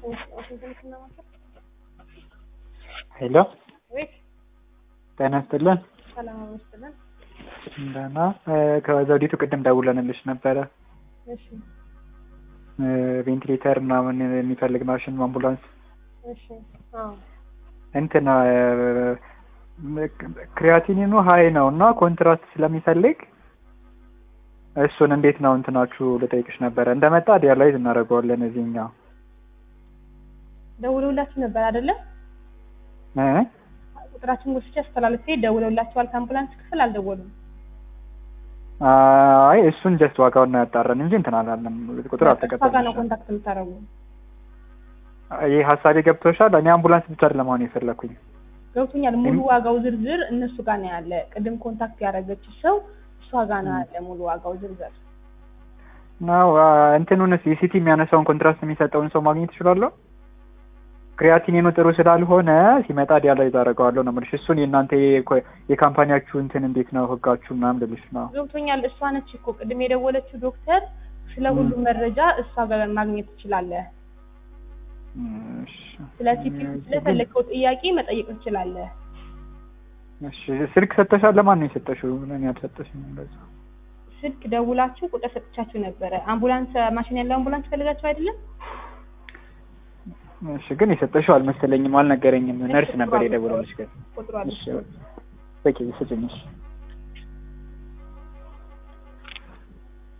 ሄሎ ቤት ጤና ይስጥልን። ሰላም አመስግነን። ደህና ከዘውዲቱ ቅድም ደውለንልሽ ነበረ። እሺ ቬንቲሌተር ምናምን የሚፈልግ ማሽን አምቡላንስ እሺ አዎ እንትን ክሪያቲኒኑ ሀይ ነው እና ኮንትራስት ስለሚፈልግ እሱን እንዴት ነው እንትናችሁ ልጠይቅሽ ነበረ። እንደመጣ ዲያላይዝ እናደርገዋለን እዚህኛው ደውለውላችሁ ነበር አይደለ? እ ቁጥራችን ወስጄ አስተላልፌ ደውለውላችኋል። ከአምቡላንስ ክፍል አልደወሉም። አይ እሱን ጀስት ዋጋውን ያጣራን እንጂ እንትን አላለም። ቁጥር እሷ ጋር ነው አልተቀበልንም። ኮንታክት የምታደርጉ። ይህ ሀሳቤ ገብቶሻል? እኔ አምቡላንስ ብቻ ለመሆን የፈለኩኝ ገብቶኛል። ሙሉ ዋጋው ዝርዝር እነሱ ጋር ነው ያለ። ቅድም ኮንታክት ያደረገችው ሰው እሷ ጋር ነው ያለ ሙሉ ዋጋው ዝርዝር። ነው እንትኑንስ የሲቲ የሚያነሳውን ኮንትራስት የሚሰጠውን ሰው ማግኘት እችላለሁ? ክሪያቲኒኑ ጥሩ ስላልሆነ ሲመጣ ዲያላይዝ አደርገዋለሁ ነው የምልሽ። እሱን የእናንተ የኮ- የካምፓኒያችሁ እንትን እንዴት ነው ህጋችሁ ምናምን ልልሽ ነው። ገብቶኛል። እሷ ነች እኮ ቅድም የደወለችው ዶክተር። ስለ ሁሉም መረጃ እሷ ጋር ማግኘት ትችላለህ። እሺ። ስለ ሲፒ ስለፈለግከው ጥያቄ መጠየቅ ትችላለህ። እሺ ስልክ ሰጥተሻል? ለማን ነው የሰጠሽው? ለእኔ አልሰጠሽም። እንደዛ ስልክ ደውላችሁ ቁጥር ሰጥቻችሁ ነበረ። አምቡላንስ ማሽን ያለው አምቡላንስ ፈልጋችሁ አይደለም? እሺ ግን የሰጠሽው አልመሰለኝም፣ አልነገረኝም። ነርስ ነበር የደወለልሽ ግን። ቁጥሩ አለ። እሺ በቂ ስጭኝ። እሺ